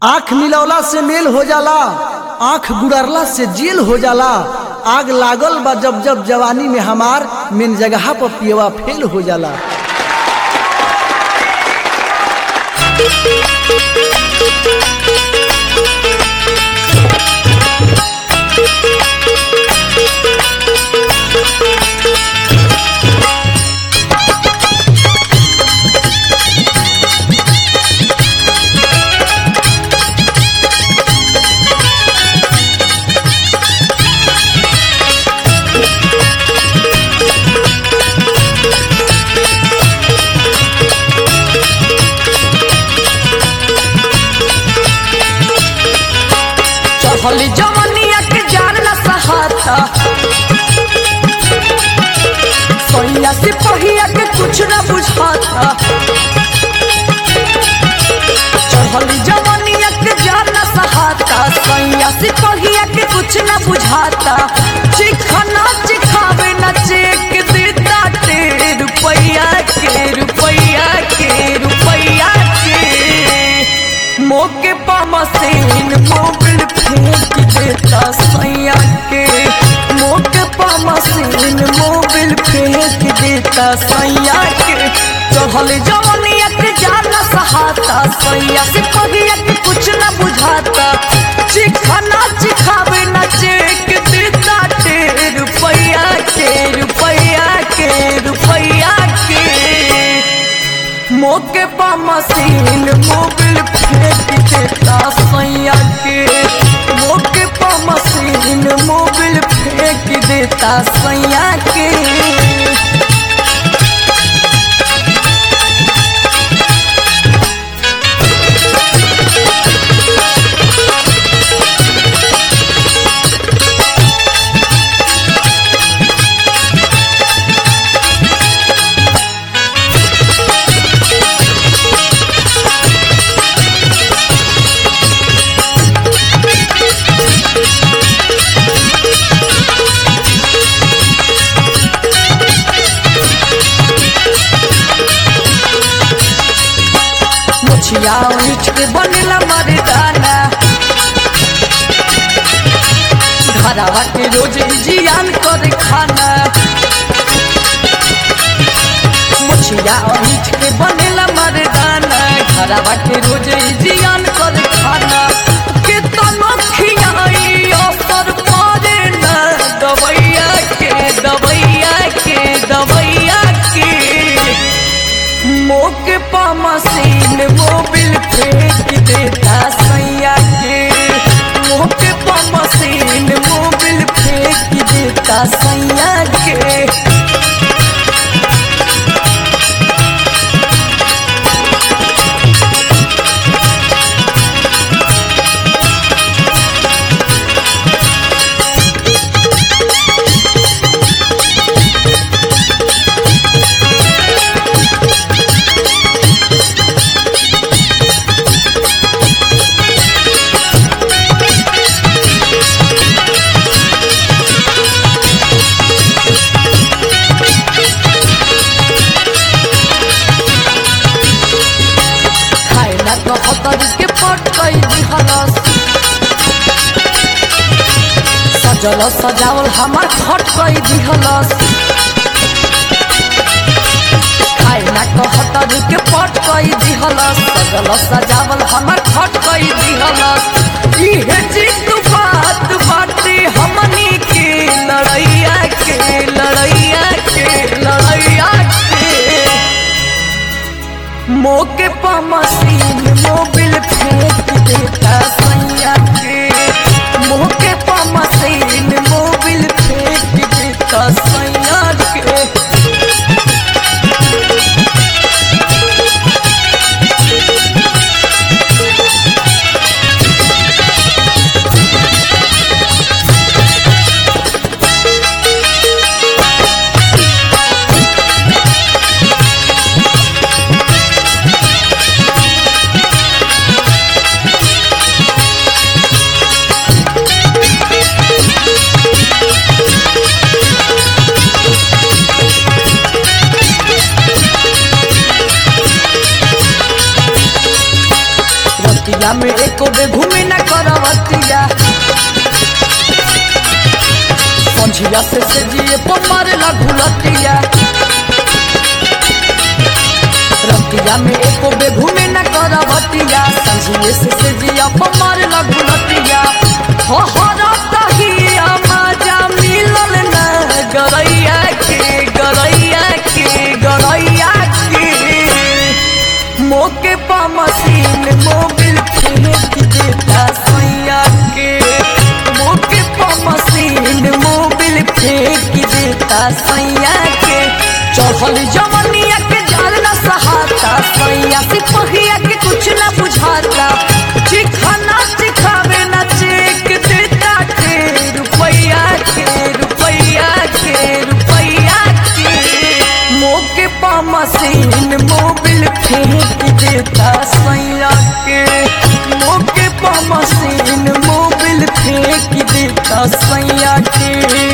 आंख मिलौला से मेल हो जाला आंख गुड़रला से जेल हो जाला आग लागल बा जब जब जवानी में हमार मेन जगह पर पियवा फेल हो जाला चढ़ल जवनिया के जान न सहाता सोनिया से पहिया के कुछ न बुझाता चढ़ल जवनिया के जान न सहाता सोनिया से पहिया के कुछ न बुझाता चिखना चिखावे न चेक देता ते रुपैया के रुपैया के रुपैया के मोके पा मशीन मोबिल फेंक देता सैया के मोके पा मशीन मोबिल फेंक देता सैया के चढ़ल जवनिया के जान सहाता सैया से पहिया के कुछ न बुझाता चिखना चिखावे न चेक देता ते रुपैया के रुपैया के रुपैया के मोके पा मशीन मोबिल फेंक देता सैया के मोके पा मशीन मोबिल फेंक देता सैया के मुछिया उठ के बनेला मर्दाना घरवा के रोज जियान कर खाना मुछिया उठ के बनेला मर्दाना घरवा के रोज जियान कर खाना के तनो खियाई असर पड़े न दवैया के दवैया के दवैया के मोके पा मशीन मोबिल फेंक देता सैया के मोके पा मशीन मोबिल फेंक देता सैया के खाए ना तो हतर के पट कई दिहलस सजल सजावल हमार खट कई दिहलस खाए ना तो हतर के पट कई दिहलस सजल सजावल हमार खट कई दिहलस इहे जित बात बाटे हमनी के लड़ैया के लड़ैया के लड़ैया के मोके पा मशीन मोबिल फेंक देता सैया के मोके पा मशीन मोबिल फेंक देता सैया के में एको बे घूमे न करवतिया संझिया से से जिए पमार घुलतिया रतिया में एको बे घूमे न करवतिया संझिए से से जिया पमार घुलतिया हो हो रतहिया मजा मिलल न गरैया के गरैया के गरैया के मोके पा मशीन मोबिल फेंक देता सैया के मोके पा मशीन मोबिल फेंक देता सैया के चढ़ल जवनिया के जाल न सहाता सैया सिपहिया के कुछ न बुझाता चिखाना चिखावे न चेक देता के रुपैया के रुपैया के रुपैया के मोके पा मशीन मोबिल फेंक देता सैया के मोके पा मशीन मोबिल फेंक देता सैया के